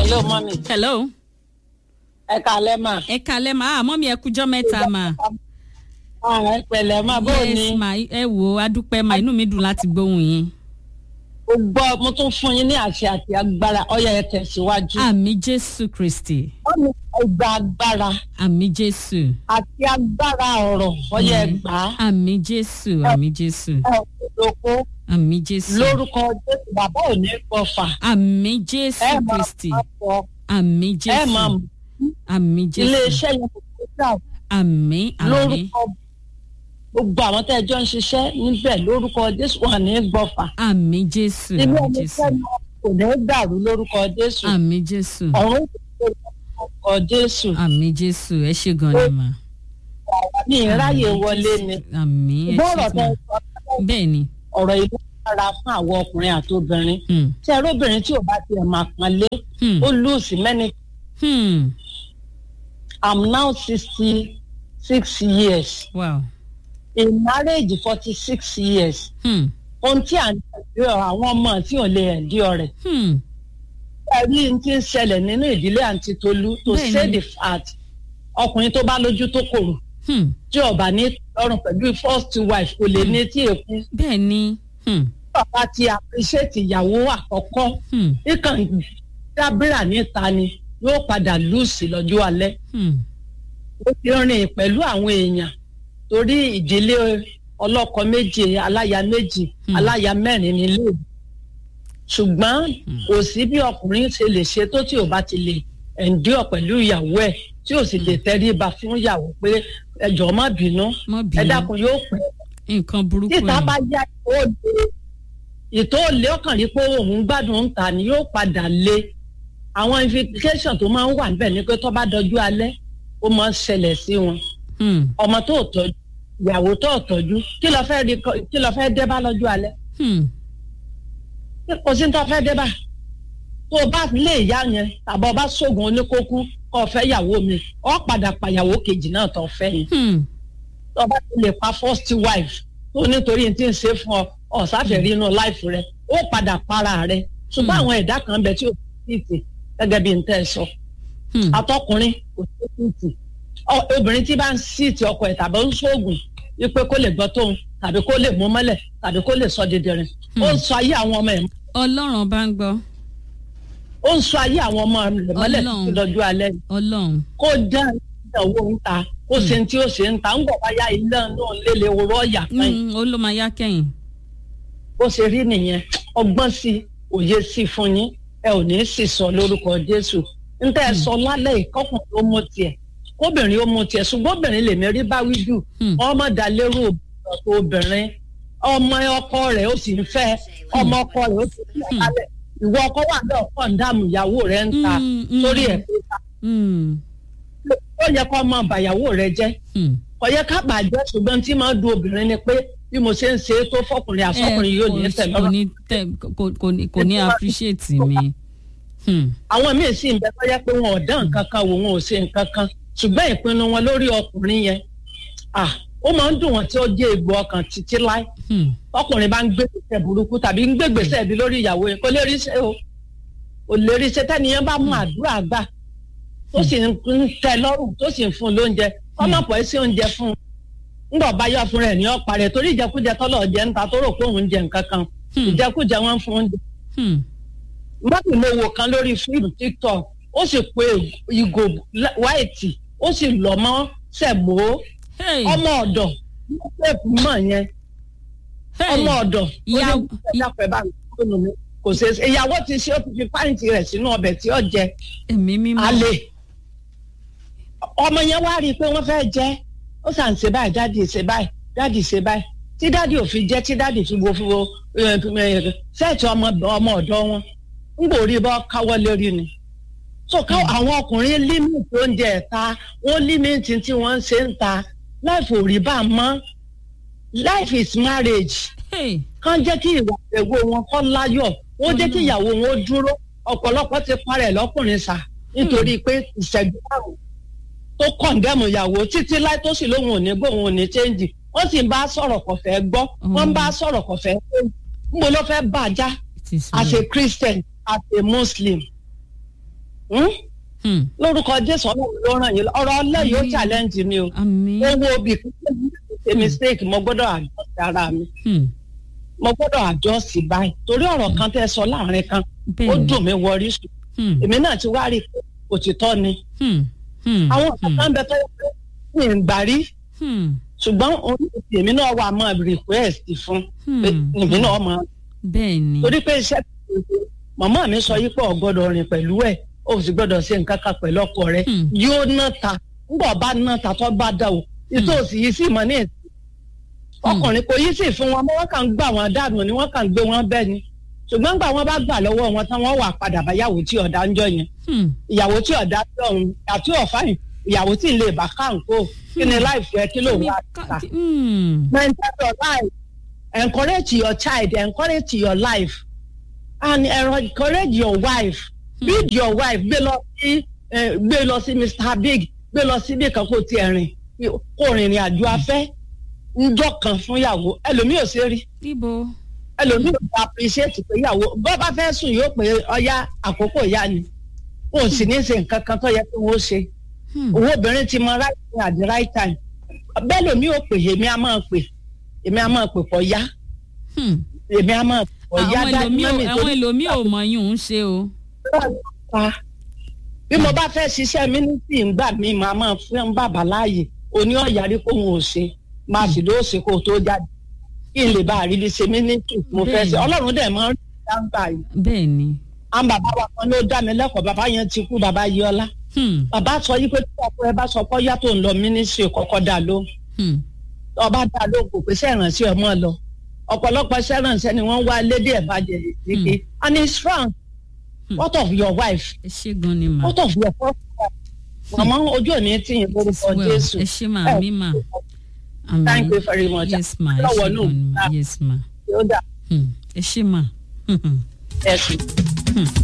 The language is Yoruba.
hello mọ́mí hello ẹ kàlẹ́ mà. ẹ kalẹ́ ma ah mọ́mí ẹ kújọ́ mẹ́ta ma Ah, ẹ pẹ̀lẹ́ mà bó ni. yes ma ẹ wò ó adúpẹ́ ma inú mi dùn láti gbóhùn yín mo gbọ́ mo tún fún yín ní àṣẹ àti agbára ọyọ ẹ tẹ̀síwájú. àmì jésù kristi wọ́n ní ẹgbà agbára àmì jésù àti agbára ọ̀rọ̀ ọyọ ẹgbà àmì jésù àmì jésù ẹ òkú àmì jésù lórúkọ jésù bàbá ò ní gbọfà àmì jésù ẹ máa kristi máa fọ àmì ẹ máa jésù mú àmì jésù iléeṣẹ́ yẹn kò tó dà àmì àmì lórúkọ gbogbo àwọn tẹ́ ẹ jọ ń ṣiṣẹ́ níbẹ̀ lórúkọ jésù wà ní gbọfà àmì jésù ilé àmì ẹni jésù sẹ́nu kò ní dàrú lórúkọ jésù àmì jésù ọ̀run kò ní lórúkọ jésù àmì jésù ẹ ṣe gan ni ma ní ìráyè wọlé ni àmì ẹ bọ́ọ̀rọ̀ ṣe tẹ gan sọ bẹ́ẹ̀ ni ọ̀rọ̀ ìlú dára fún àwọn ọkùnrin àti obìnrin hmm, tí ẹrú obìnrin tí ò bá tiẹ̀ máa pọn lé hmm, ó lùsì mẹ́ni hmm, i'm now sixty six years wow in marriage forty six years hmm, ohun tí à ń tẹ̀lé àwọn ọmọ tí ò lè ẹ̀dí ọ̀rẹ́ hmm, ẹ̀rí ti ń ṣẹlẹ̀ nínú ìdílé àǹtí tolú to Bẹ́ẹ̀ni. say the fact ọkùnrin tó bá lójú tó kòrò hmm, tí ọba ní lọ́rùn pẹ̀lú first wife kò lè ní tí èkú bẹ́ẹ̀ ni hmm, bàbá ti appreciate ìyàwó àkọ́kọ́ hmm, ìkàn dábìrà níta ni yóò padà lùsì lọ́jọ́ alẹ́ hmm, ó ti rìn pẹ̀lú àwọn èèyàn torí ìdílé ọlọ́kọ méje aláya méjì Hmm. aláya mẹ́rin nílé ìwé. ṣùgbọ́n kò sí bí ọkùnrin ṣe lè ṣe tó tí ò bá ti lè endure pẹ̀lú ìyàwó ẹ̀ tí ò sì lè tẹríba fún ìyàwó pé ẹjọ́ má bínú mọ́ ẹ bínú dákun yóò pẹ́ nǹkan burúkú títa ni bá yá ìtò òde ìtò òlé ọkàn rí pé òun gbádùn ń ta ni yóò padà lé àwọn invitation tó máa ń wà níbẹ̀ ni pé tó bá dọjú alẹ́ ó máa ń ṣẹlẹ̀ sí wọn Hmm, ọmọ tó tọ́jú ìyàwó tó tọ́jú kí ló fẹ́ rí kọ- kí ló fẹ́ dé bá lọ́jọ́ alẹ́ hmm, kò sí ní tó fẹ́ dé bá tó o bá lé ìyá yẹn tàbí ọba sóògùn oníkókú kó o fẹ́ ìyàwó mi ọ padà pa ìyàwó kejì náà tó fẹ́ yẹn hmm, tó o bá ti lè pa first wife tó nítorí tí ń ṣe fún ọ ọ̀sáfẹ̀rí inú life rẹ ó padà para rẹ ṣùgbọ́n Hmm. àwọn ẹ̀dá kan bẹ tí ò sí ti gẹ́gẹ́ bí n tẹ́ ẹ sọ hmm, atọkùnrin kò sí ti obìnrin tí bá ń sí ti ọkọ ẹ̀ tàbí ń ṣoògùn wípé kó lè gbọ́ tóun tàbí kó lè mú mọ́lẹ̀ tàbí kó lè sọ dídìrín ó ń sọ ayé àwọn ọmọ ẹ̀ ọlọ́run bá ń gbọ́ ó ń sọ ayé àwọn ọmọ rẹ̀ mọ́lẹ̀ Ọlọ́run. títí lọ́jọ́ alẹ́ yìí. ọlọ́run kó dá ìdánwò ń ta kó ṣe tí ó ṣe ń ta ń bọ̀ báyà ilé náà lélẹ̀ oró ọ̀yà kan yìí Hmm, ó ló máa yá kẹ́yìn bó ṣe rí nìyẹn ọgbọ́n sí i òye sí i fún yín ẹ ò ní í sì sọ lórúkọ jésù ń tẹ́ ẹ sọ lálẹ́ ìkọkùnrin ó mú tiẹ̀ kóbìnrin ó mú tiẹ̀ ṣùgbọ́n obìnrin lèmi rí bá wí jù Hmm. ọmọ dalérò ọ̀tọ̀ obìnrin ọmọ ọkọ rẹ̀ ó sì ń fẹ́ ọmọ ọkọ rẹ̀ ó sì ń fẹ́ kálẹ̀ ìwọ ọkọ wà náà kọ́ ń dààmú ìyàwó rẹ̀ ń ta Hmm, hmm, sórí ẹ̀ pé ta hmm, ó yẹ kó ọmọ bàyàwó rẹ̀ jẹ́ hmm. kò yẹ ká bàjẹ́ ṣùgbọ́n tí máa du obìnrin ni pé bí mo ṣe ń ṣe é tó fọkùnrin àsọkùnrin yóò ní Eh, tẹ̀ kò lọ́rọ̀ ní tẹ kò kò ní kò ní appreciate mi Hmm, àwọn míì sì ń bẹ tó yẹ pé wọn ò dán nǹkan kan wò wọn ò ṣe nǹkan kan ṣùgbọ́n ìpinnu wọn lórí ọkùnrin yẹn ah ó máa ń dùn wọn tí ó jẹ́ egbò ọkàn títí láì hmm, ọkùnrin bá ń gbé gbèsè burúkú tàbí ń gbé gbèsè bí lórí ìyàwó yẹn kò lè rí ṣe o kò lè rí ṣe tẹ́niyẹn bá mú àdúrà gbà tó sì ń tẹ́ lọ́rùn tó sì ń fún un lóúnjẹ ọmọ pọ̀ sí oúnjẹ fún un ńgbà bá yọ fún rẹ̀ ní ọ̀pá rẹ̀ torí ìjẹkújẹ tọ́lọ̀ jẹ́ ń ta tó rò pé òun jẹ nǹkan kan hmm, ìjẹkújẹ wọn fún oúnjẹ hmm, mọ́tò mo wò kan lórí fíìmù tiktok ó sì pe ìgò wáìtì ó sì lọ mọ́ sẹ̀mó hey, ọmọ ọ̀dọ̀ ló pèpù mọ̀ yẹn hey, ọmọ ọ̀dọ̀ ó ìyá- ní ìdápẹ́ bá mi fóònù mi kò ṣe é ṣe ìyàwó ti ṣe ó ti fi pàǹtì rẹ̀ sínú ọbẹ̀ tí ó jẹ ẹ̀mí mímọ́ alẹ́ ọmọ yẹn wá rí i pé wọ́n fẹ́ jẹ́ ó sàn ṣe báyìí dáàdì ṣe báyìí dáàdì ṣe báyìí tí dáàdì ò fi jẹ́ tí dáàdì fi wo fi wo sẹ́ẹ̀tì ọmọ ọmọ ọ̀dọ́ wọn ń gbòòrí bọ́ káwọ́ lérí ni so ká àwọn ọkùnrin límìtì oúnjẹ ẹ̀ta wọ́n límìtì tí wọ́n ń ṣe ń ta life ò rí bá a mọ́ life is marriage hey, kán jẹ́ kí ìwà ìwò wọn kọ́ láyọ̀ wọ́n jẹ́ kí ìyàwó wọn ó dúró ọ̀pọ̀lọpọ̀ ti parẹ́ lọ́kùnrin sà nítorí pé ìṣẹ́jú márùn tó kọ̀ǹdẹ́mù ìyàwó títí láì tó sì lóhùn òní gbóhùn òní chẹ́ǹjì wọ́n sì ń bá a sọ̀rọ̀ kò fẹ́ gbọ́ wọ́n ń bá a sọ̀rọ̀ kò fẹ́ gbọ́ níbo ló fẹ́ bàjá it is as well. a christian as a muslim Hmm? Hmm. lórúkọ jésù ọlọ́run ló ràn yín lọ ọ̀rọ̀ ọlẹ́yìn ó Àmín. challenge mi o àmín. owó obì ṣe mistake mo gbọ́dọ̀ adjust ara mi Hmm. mo gbọ́dọ̀ adjust báyìí torí ọ̀rọ̀ kan tẹ́ sọ láàrin kan ó bẹ́ẹ̀ni. dùn mí wọrí sùn Hmm. èmi náà ti wá rí i pé òtítọ́ ni Hmm. Hmm. àwọn Hmm. kan bẹ tó yẹ pé mi ì gbà rí Hmm. ṣùgbọ́n òun ti èmi náà wà máa request fún pé Hmm. èmi náà máa bẹ́ẹ̀ni. torí pé iṣẹ́ tó ń ṣe màmá mi sọ yí pé ò gbọ́dọ̀ rìn pẹ̀lú ẹ̀ ó sì gbọ́dọ̀ ṣe nǹkan kan pẹ̀lú ọkọ rẹ̀ Hmm. yóò ná ta ńgbà bá ná ta tó bá dà o ìtòsí yìí sì mọ ní èsì ọkùnrin kò yí sì fún wọn mọ́ wọ́n kàn ń gbà wọn dànù ni wọ́n kàn ń gbé wọn bẹ́ẹ̀ ni ṣùgbọ́n gbà wọ́n bá gbà lọ́wọ́ wọn tán wọ́n wà padà báyàwó tí ọ̀dà ń jọ yẹn Hmm. ìyàwó tí ọ̀dà tí ọ̀hún àti ọ̀fáyìn ìyàwó tí ì lè bá káǹkó kí ni láìfẹ́ kí ló wà ta Hmm. maintain your life encourage your child encourage your life and encourage your wife Hmm. build your wife gbé lọ sí eh, gbé lọ sí mr big gbé lọ sí bí kan kó tiẹ̀ rìn kó rìnrìn àjò afẹ́ njọ́ kan fún ìyàwó ẹlòmíì ò ṣe rí níbo. ẹlòmíì ò bá appreciate pé ìyàwó bó bá fẹ́ sùn yóò pé ọya àkókò ìyá ni wọn ò sì ní ṣe nǹkan kan tó yẹ kí wọ́n ṣe Hmm. owó obìnrin ti mọ right time at the right time bẹ́ẹ̀ lómi ò pè èmi á máa pè èmi á máa pè pọ̀ yá Hmm. èmi á máa pè pọ̀ yá àwọn ẹlòmíì ò- àwọn ẹlòmíì ò mọ yún un ṣe o. pa bí mo bá fẹ́ ṣiṣẹ́ mínísítì ńgbà mi màá máa fún bàbá láàyè oní ọ̀yàrí kó wọn ò ṣe máa sì lóò ṣe kó o tó jáde kí n lè bá àrídí ṣe mínísítì mo fẹ́ ṣe Bẹ́ẹ̀ni. ọlọ́run dẹ̀ máa ń rí dáńgbà yìí bẹ́ẹ̀ni. àwọn bàbá wa kan ló dá mi lẹ́kọ̀ọ́ bàbá yẹn ti kú bàbá yọlá Hmm. bàbá sọ yí pé tí ọkọ ẹ bá sọ pé ọyá tó ń lọ mínísítì kọ́kọ́ dà lóhùn Hmm. ọba dá lóko pé sẹ́rànṣẹ́ ọmọ lọ ọ̀pọ̀lọpọ̀ sẹ́rànṣẹ́ ni wọ́n wá lédè ẹ̀bàjẹ́ nìké and it's strong Hmm. what of your wife ẹ ṣé gan ni mà. what of your first wife màmá ojú òní tí yín lórúkọ well jésù ẹ ṣé mà mí mà. Àmín. thank you very much yes ma ẹ lọ́wọ́ ṣé nù gan ni mà yes ma. yóò dà Hmm. ẹ ṣé mà. Hmm. ẹ̀sìn. Hmm.